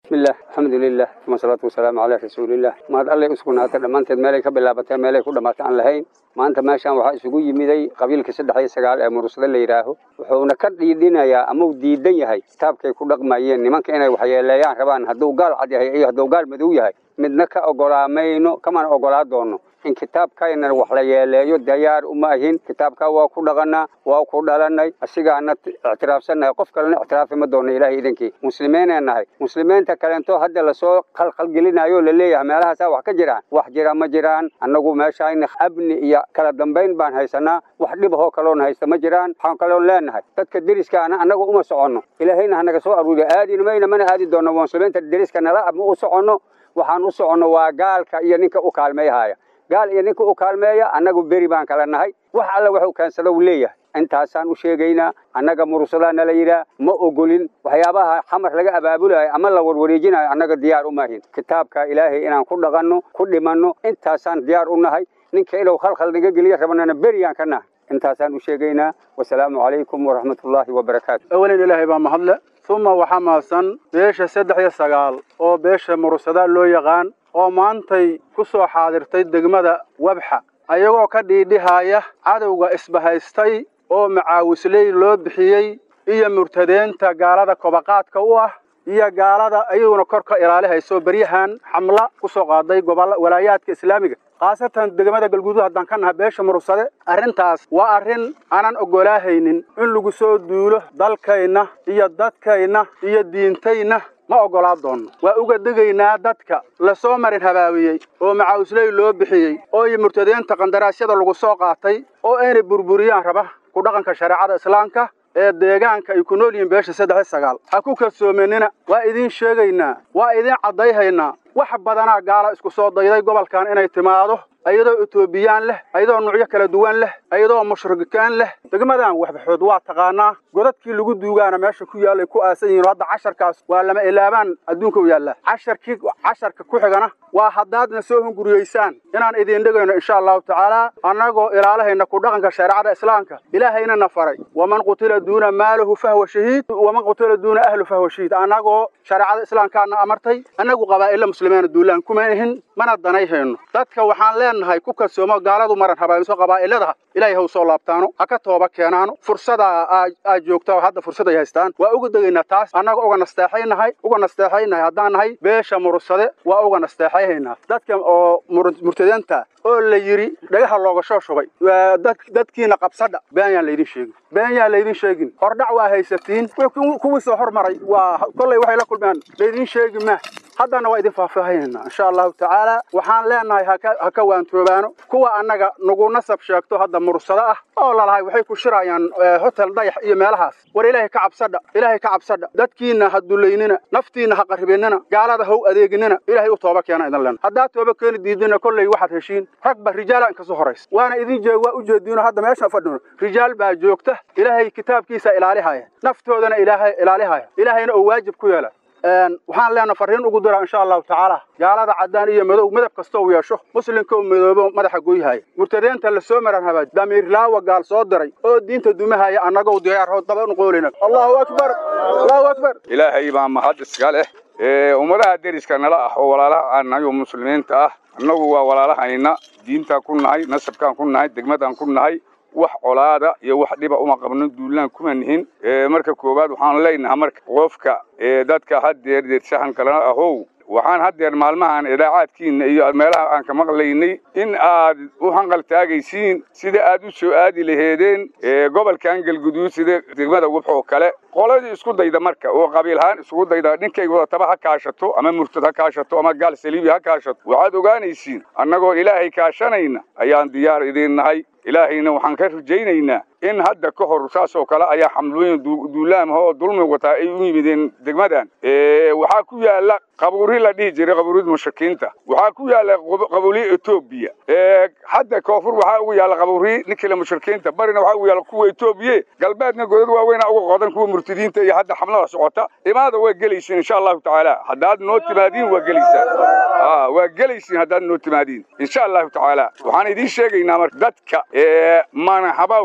bismillah alxamdulilah uma salaatu wasalaamu calaa rasuulilah mahad allay u sugnaatay dhammaanteed meelay ka bilaabatee meelay ku dhammaatay aan lahayn maanta meeshaan waxaa isugu yimiday qabiilka saddex iyo sagaal ee murursada la yidhaaho wuxuuna ka dhiidhinayaa ama uu diidan yahay kitaabkay ku dhaqmayeen nimanka inay waxyeeleeyaan rabaan hadduu gaal cad yahay iyo hadduu gaal madow yahay midna ka ogolaamayno kamana ogolaa doono in kitaabkayna wax la yeeleeyo diyaar uma ahin kitaabkaa waa ku dhaqanaa waa ku dhalanay asigaana ictiraafsannahay qof kalena ictiraafi ma doono ilaahay idankii muslimiinee nahay muslimiinta kalento hadda lasoo qalqalgelinayo laleeyahay meelahaasaa wax ka jiraan wax jira ma jiraan annagu meeshayna abni iyo kala dambayn baan haysanaa wax dhibahoo kaloon haysta ma jiraan waxaan kaloon leenahay dadka deriskaana annagu uma soconno ilaahayna hanaga soo aruuriya aadina mayna mana aadi doonno muslimiinta deriska nala ma u soconno waxaan u soconno waa gaalka iyo ninka u kaalmeeyhaya gaal iyo ninka u kaalmeeya annagu beri baan kala nahay wax alla wuxuu keensada uu leeyahay intaasaan u sheegaynaa annaga mursadaa nala yidhaah ma ogolin waxyaabaha xamar laga abaabulayo ama la warwareejinayo annaga diyaar umaahin kitaabka ilaahay inaan ku dhaqanno ku dhimanno intaasaan diyaar u nahay ninka inuu khalkhal naga geliyo rabanana beriyaan ka nahay intaasaan u sheegaynaa wasalaamu calaykum waraxmatullaahi wabarakaatu awalin ilaahay baa mahadle uma waxaa mahadsan beesha saddex iyo sagaal oo beesha mursadaa loo yaqaan oo maantay ku soo xaadirtay degmada wabxa ayagoo ka dhiidhihaya cadowga isbahaystay oo macaawisley loo bixiyey iyo murtadeenta gaalada kobaqaadka u ah iyo gaalada ayaguna kor ka ilaalihayso beryahan xamla ku soo qaaday gobolla walaayaadka islaamiga khaasatan degmada galguduud haddaan ka naha beesha murursade arrintaas waa arrin aanan oggolaahaynin in lagu soo duulo dalkayna iyo dadkayna iyo diintayna ma oggolaa doonno waa uga degaynaa dadka lasoo marin habaabiyey oo macaawisley loo bixiyey oo iyo murtadeenta qandaraasyada lagu soo qaatay oo inay burburiyaan raba ku dhaqanka shareecada islaamka ee deegaanka ay ku nool yihiin beesha saddex iyo sagaal ha ku kalsoomanina waa idiin sheegaynaa waa idiin caddayhaynaa wax badanaa gaala isku soo dayday gobolkan inay timaado ayadoo etoobiyaan leh ayadoo nuucyo kala duwan leh ayadoo mushrikikaan leh degmadan waxbaxood waa taqaanaa godadkii lagu duugaana meesha ku yaallay ku aasan yihiin hadda casharkaas waa lama ilaabaan adduunka u yaallaa casharkii casharka ku xigana waa haddaadna soo hunguriyeysaan inaan idiin dhegayno insha allahu tacaala annagoo ilaalahayna ku dhaqanka shareecada islaamka ilaahayna na faray waman qutila duuna maalahu fahwa shahiid waman qutila duuna ahlu fahwa shahiid annagoo shareecada islaamkaana amartay annagu qabaa'illa muslimiina duulaan kuma ihin mana danayhayno dadka waxaan leenahay ku kalsoomo gaaladu maran habaamiso qabaa'ilada ilaahay ha u soo laabtaano ha ka tooba keenaano fursada aad joogta oo hadda fursad ay haystaan waa uga degaynaa taas annaga uga nasteexaynahay uga nasteexaynahay haddaan nahay beesha murursade waa uga nasteexayhaynaa dadka oo murtadeenta oo la yidhi dhagaha looga soo shubay dadkiina qabsadha been yaan laydin sheegin been yaan laydin sheegin hordhac waa haysatiin kuwii soo hormaray waa kollay waxay la kulmeen laydin sheegi ma haddana waa idin faahfaahinayna insha allahu tacaala waxaan leenahay ha ka waantoobaano kuwa annaga nagu nasab sheegto hadda mursado ah oo lalahay waxay ku shirayaan hotel dayax iyo meelahaas war ilaahay ka cabsadha ilaahay ka cabsadha dadkiina ha dulaynina naftiina ha qaribinina gaalada ha u adeeginina ilaahay u tooba keena idin lena haddaad tooba keeni diidina kolley waxaad heshiin ragba rijaala inkasoo horaysa waana idin jeeg waa u jeediino hadda meesha fadhino rijaal baa joogta ilaahay kitaabkiisa ilaalihaya naftoodana ilaahay ilaalihaya ilaahayna oo waajib ku yeela waxaan leenaha farriin ugu diraa insha allahu tacaala gaalada caddaan iyo madow midab kasta uu yeesho muslimka uu midoobo madaxa goyhaya murtadeenta la soo maran habaaj damiirlaawa gaal soo diray oo diinta dumahaya annagoo diyaarhood daba nuqoolina allahu akbar allahu akbar ilaahay baa mahad iska leh ummadaha deriska nala ah oo walaalaha aan nahay oo muslimiinta ah annagu waa walaalahayna diintaan ku nahay nasabkaan ku nahay degmadaan ku nahay wax colaada iyo wax dhiba uma qabno duulaan kuma nihin marka koowaad waxaan leenahay marka qofka dadka haddeer deershahan kalena ahow waxaan haddeer maalmahan idaacaadkiina iyo meelaha aan ka maqlaynay in aad u hanqal taagaysiin sida aad u soo aadi laheedeen gobolkan galguduud sida degmada wubx oo kale qoladii isku dayda marka oo qabiilhaan isugu dayda ninkay wadataba ha kaashato ama murtad ha kaashato ama gaal saliibi ha kaashato waxaad ogaanaysiin annagoo ilaahay kaashanayna ayaan diyaar idiin nahay ilaahayna waxaan ka rajaynaynaa in hadda ka hor saas oo kale ayaa xamlooyin duulaamah oo dulmi wataa ay u yimideen degmadan waxaa ku yaala qabuuri la dhihi jiray qabuurida mushrikiinta waxaa ku yaala qabuuri etoobiya hadda koonfur waxaa ugu yaala qabuuri ninkila mushrikiinta barina waxaa ugu yaala kuwa etoobiye galbeedna godad waaweyna uga qodan kuwa murtadiinta iyo hadda xamlada socota imaada waa gelaysiin insha allahu tacaala haddaad noo timaadiin waa gelaysaan waa gelaysiin haddaad noo timaadiin insha allahu tacaala waxaan idiin sheegaynaa marka dadka manahabawga iyo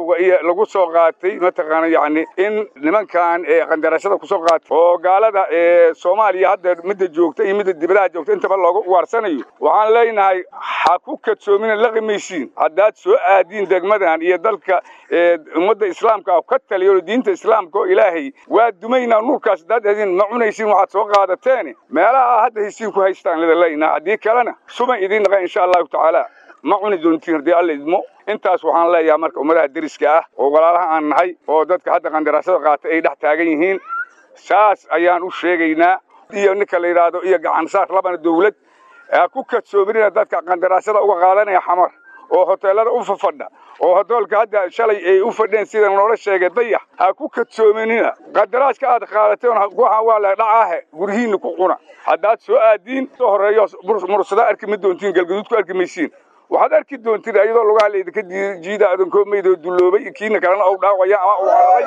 lagu soo qaatay mataqaana yacni in nimankan ee qandarashada kusoo qaatay oo gaalada ee soomaaliya hadda midda joogta iyo midda dibadaha joogta intaba looga waarsanayo waxaan leenahay ha ku kadsoomina laqimaysiin haddaad soo aadiin degmadan iyo dalka ee ummadda islaamka ka taliyo diinta islaamka oo ilaahay waa dumaynaa nuurkaas haddaad aadin ma cunaysiin waxaad soo qaadateen meelaha hadda hesiin ku haystaan lida leynaa haddii kalena suban idiin naqa insha allahu tacaala ma cuni doontiin haddii alla idmo intaas waxaan leeyahay marka ummadaha deriska ah oo walaalaha aan nahay oo dadka hadda qandaraasada qaatay ay dhex taagan yihiin saas ayaan u sheegaynaa iyo ninka la yidhaahdo iyo gacansaar labana dawlad ha ku kadsoominina dadka qandaraasada uga qaadanaya xamar oo hoteelada u fafadha oo hodoolka hadda shalay ay u fadheen sida noola sheegay dayax ha ku kadsoominina qadaraaska aad qaadateen waxaan waa la dhacaahe guryihiinna ku cuna haddaad soo aadiin soo horreeyo mursada arki ma doontiin galgaduud ku arki maysiin waxaad arki doontiin iyadoo lugaha laydinka jiida adankoo maydoo dulloobay kiina kalena ou dhaawaya ama uu cararay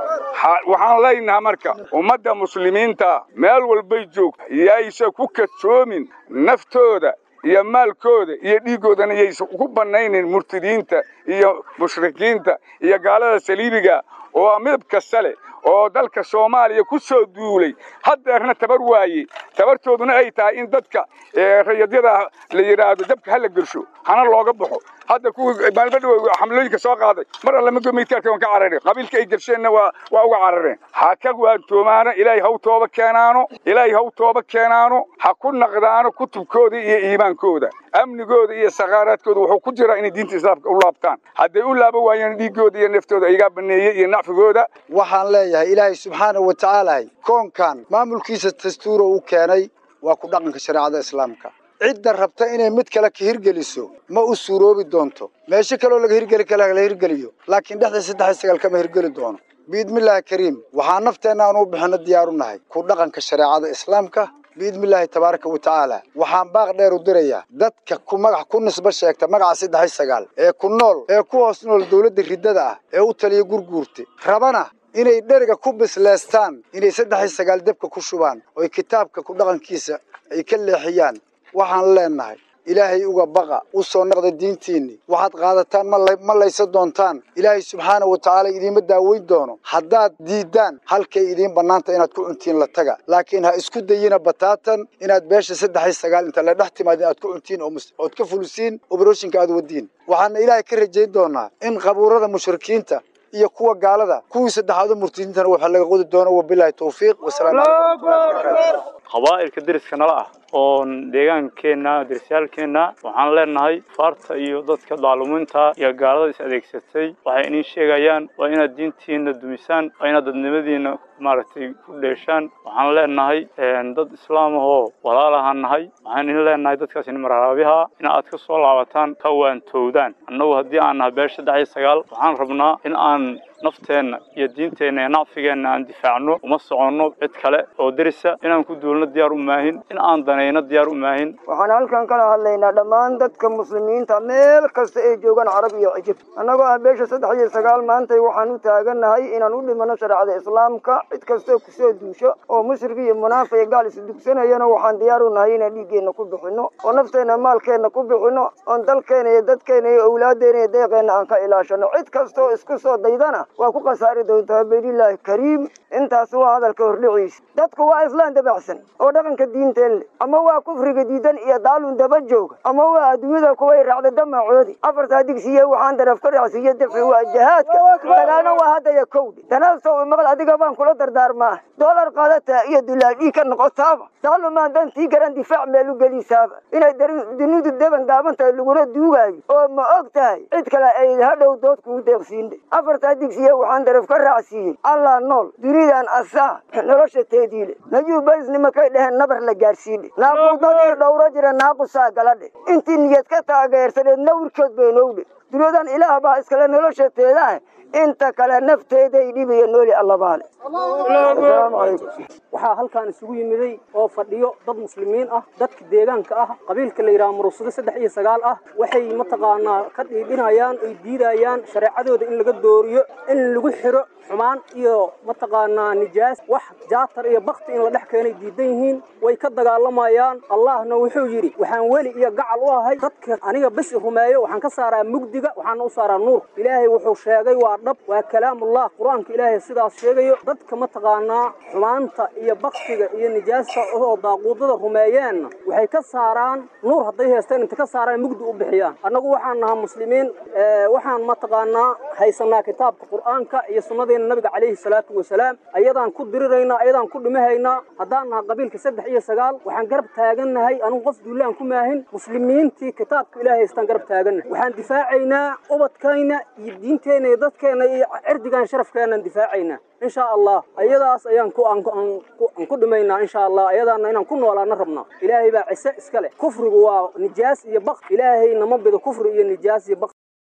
waxaan leenaha marka ummadda muslimiinta meel walbay joogta yaysa ku kadsoomin naftooda iyo maalkooda iyo dhiiggoodana yaysa ku bannaynin murtidiinta iyo mushrikiinta iyo gaalada saliibiga oo midab kasta leh oo dalka soomaaliya ku soo duulay haddeerna tabar waaye tabartooduna ay tahay in dadka rayadyada la yidhaahdo dabka hala gelsho hana looga baxo hadda kuwii maalmo dhow xamlooyinka soo qaaday mar alle magomaytaalka waan ka carareen qabiilka ay gelsheenna waa waa uga carareen ha ka waantoomaano ilaahay haw tooba keenaano ilaahay haw tooba keenaano ha ku naqdaano kutubkooda iyo iimaankooda amnigooda iyo sakaaraadkooda wuxuu ku jiraa inay diinta islaamka u laabtaan hadday u laaba waayeen dhiiggooda iyo naftooda iyagaa baneeyey iyo nacfigooda waxaan leeyahay ilaahay subxaanahu wa tacaala koonkan maamulkiisa dastuura uu keenay waa ku dhaqanka shareecada islaamka cidda rabta inay mid kale ka hirgeliso ma u suuroobi doonto meesho kaleoo laga hirgeli kale la hirgeliyo laakiin dhexda saddex iyo sagaal kama hirgeli doono biidmillaahi kariim waxaa nafteenna aan u bixino diyaar u nahay ku dhaqanka shareecada islaamka biidmillaahi tabaaraka wa tacaala waxaan baaq dheer u dirayaa dadka ku magax ku nisbo sheegta magaca saddex iyo sagaal ee ku nool ee ku hoos nool dawladda riddada ah ee u taliya gurguurta rabana inay dheriga ku bisleestaan inay saddex iyo sagaal debka ku shubaan oy kitaabka ku dhaqankiisa ay ka leexiyaan waxaan leenahay ilaahay uga baqa u soo naqda diintiinni waxaad qaadataan ma laysa doontaan ilaahay subxaana wa tacaala idiinma daaweyn doono haddaad diiddaan halkay idiin bannaanta inaad ku cuntiin la taga laakiin ha isku dayina bataatan inaad beesha saddex iyo sagaal inta la dhex timaadin aad ku cuntiin ood ka fulisiin obroshinka aad wadiin waxaana ilaahay ka rajayn doonaa in qabuurada mushrikiinta iyo kuwa gaalada kuwii saddexaad u murtidiintana waxaa laga qodi doono wabilaahi tawfiiq wasalaamu calaykum warahmatullahi wabarakaatu qabaa'ilka deriska nala ah oo deegaankeenna derisyaalkeenna waxaan leenahay faarta iyo dadka daalumiinta iyo gaalada is adeegsatay waxay inii sheegayaan waa inaad diintiina dumisaan waa inaad dadnimadiina maaragtay ku dheeshaan waxaan leenahay dad islaam ahoo walaalahaan nahay waxaan idin leenahay dadkaas in maraabiha in aad ka soo laabataan ka waantowdaan annagu haddii aan nahay beesha saddex iyo sagaal waxaan rabnaa in aan nafteenna iyo diinteenna iyo nacfigeenna aan difaacno uma soconno cid kale oo derisa inaan ku duulno diyaar u maahin in aan danayno diyaar u maahin waxaan halkan kala hadlaynaa dhammaan dadka muslimiinta meel kasta ay joogaan carab iyo cijib annagoo ah beesha saddex iyo sagaal maantay waxaan u taagannahay inaan u dhimano shareecada islaamka cid kastoo kusoo duusho oo mushrik iyo munaafiq iyo gaal isdugsanayana waxaan diyaar u nahay inaan dhiiggeenna ku bixinno oo nafteenna maalkeenna ku bixinno oon dalkeena iyo dadkeena iyo awlaaddeena iyo deeqeenna aan ka ilaashano cid kastoo isku soo daydana waa ku khasaari doontaa baydillaahi kariim intaas waa hadalka hordhiciisa dadku waa islaan dabacsan oo dhaqanka diinteen leh ama waa kufriga diidan iyo daalun daba jooga ama waa adduunyada kuway raacda damacoodi afartaa digsiye waxaan daraf ka raacsiiye difci waa jahaadka dagaalna waa haddaya kowdhi danaastow maqal adiga baan kula dardaarmaa doolar qaadataa iyo dulaadhii ka noqotaaba daalumaan dantii garan difaac meel u gelisaaba inay dunidu deban gaaban tahay laguna duugaayo oo ma og tahay cid kale ay hadhow dood kugu deeqsiinde afartaa digsiye waxaan daraf ka raacsiiyey allah nool dunidan asaa nolosha teediile najuu barisnimo kay dheheen nabar la gaarsiidhe naaquudadii dhowro jira naaqusaa galadhe intii niyad ka taageersaneed nawrkood baynowdhe duniyadan ilaah baa iskale nolosha teedaah inta kale nafteeday dhibayo nooli allabaale asalaamu calaykum waxaa halkaan isugu yimiday oo fadhiyo dad muslimiin ah dadka deegaanka ah qabiilka la yidhaha murusado saddex iyo sagaal ah waxay mataqaanaa ka dhiidhinayaan ay diidayaan shareecadooda in laga dooriyo in lagu xiro xumaan iyo mataqaanaa nijaas wax jaatar iyo bakti in la dhex keenay diidan yihiin way ka dagaalamayaan allahna wuxuu yidhi waxaan weli iyo gacal u ahay dadka aniga besi rumeeyo waxaan ka saaraa mugdiga waxaana u saaraa nuur ilaahay wuxuu sheegay waa dhab waa kalaamullah qur-aanka ilaahay sidaas sheegayo dadka mataqaanaa xumaanta iyo baktiga iyo nijaasta oo daaquudada rumeeyeenna waxay ka saaraan nuur hadday haysteen inta ka saaraan mugdi u bixiyaan annagu waxaan nahaa muslimiin waxaan mataqaanaa haysanaa kitaabka qur-aanka iyo sunnadeena nabiga calayhi salaatu wasalaam ayadaan ku diriraynaa ayadaan ku dhimahaynaa haddaan naha qabiilka saddex iyo sagaal waxaan garab taagannahay anugu qof duulaan ku maahin muslimiintii kitaabka ilaahay haystaan garab taagannahay waxaan difaacaynaa ubadkayna iyo diinteenna iyo dadkeenna iyo cirdigaan sharafkeenaan difaacaynaa in sha allah ayadaas ayaan ku aan ku dhimaynaa insha allah ayadaana inaan ku noolaana rabnaa ilaahay baa cise iska leh kufrigu waa nijaas iyo baq ilaahay nama bido kufri iyo nijaas iyo baq